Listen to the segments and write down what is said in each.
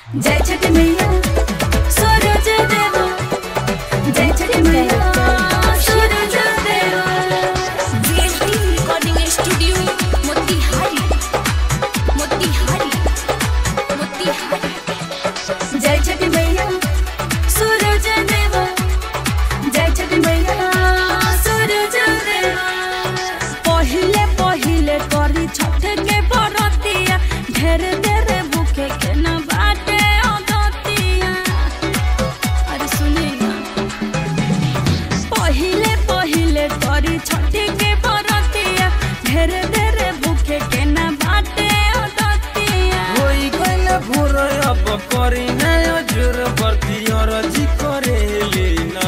जय छठ मैया सूरज देवा जय छठ मैया सूरज देवा VLT recording studio Motihari Motihari Motihari जय छठ मैया सूरज देवा जय छठ मैया सूरज देवा पहिले पहिले करी छठ के बरतिया ढेर ढेर भूखे के न बाटे अदतिया अरे सुने ना पहिले पहिले करी छठ के बरतिया ढेर ढेर भूखे के न बाटे अदतिया होई गइल भोर अब करी नया जोर बर्ती अरजी करेली ना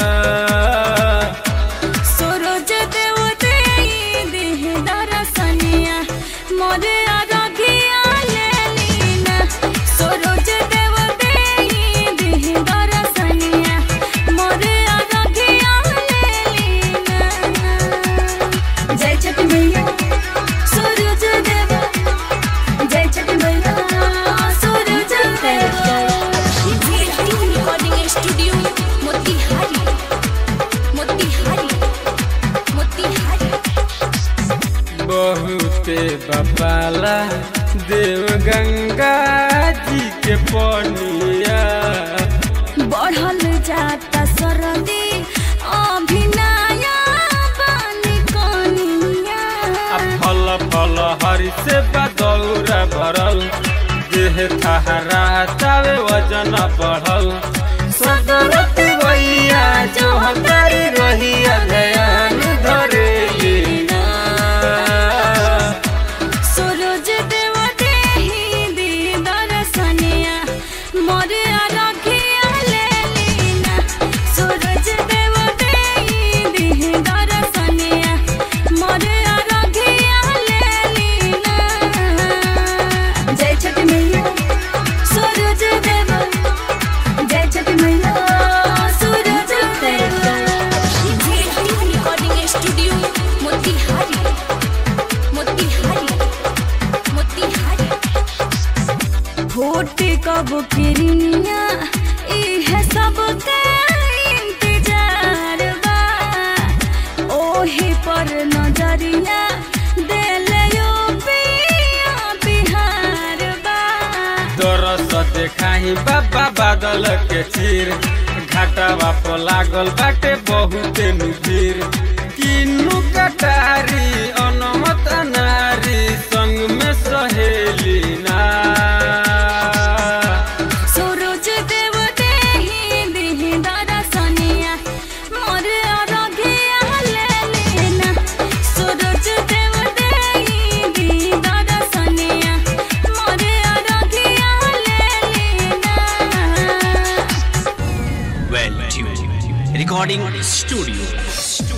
सूरज देव देई देह दरसनिया मोरे अरघिया लेलीना सूरज देव देई देह दरसनिया मोरे अरघिया लेलीना जय छठ मैया सूरज देव जय छठ मैया सूरज देव VLT recording studio Motihari Motihari Motihari बहुते बपाला देव गंगा जी के पनिया बढ़ल जाता सरदी अभिनया बानी कनिया आ फल फल हरि से बदौरा भरल देह थहरा तावे वजन बढ़ल सदरती भैया जो हमारी रहिया ध्यान धरेली ना सूरज देव देही दी दर्शनिया मोरे अरघिया लेलीना सूरज देव देही दी दर्शनिया मोरे अरघिया लेलीना जय छठ मैया सूरज देव जय छठ मैया सूरज देव VLT recording studio Motihari Motihari Motihari फूट कब किरनिया इहे सब के इंतजार बा ओही पर नजरिया देले यो पिया बिहार बा दरस देखाही बाबा बादल के चीर घाटावा पर लागल बाटे बहुते नुबीर किन्नु कटारी अनमत नारी संग में सहेली ना सूरज देव देही दिही दरसनिया मोर अरघिया लेलीना सूरज देव देही दिही दरसनिया मोर अरघिया लेलीना well tuned recording studio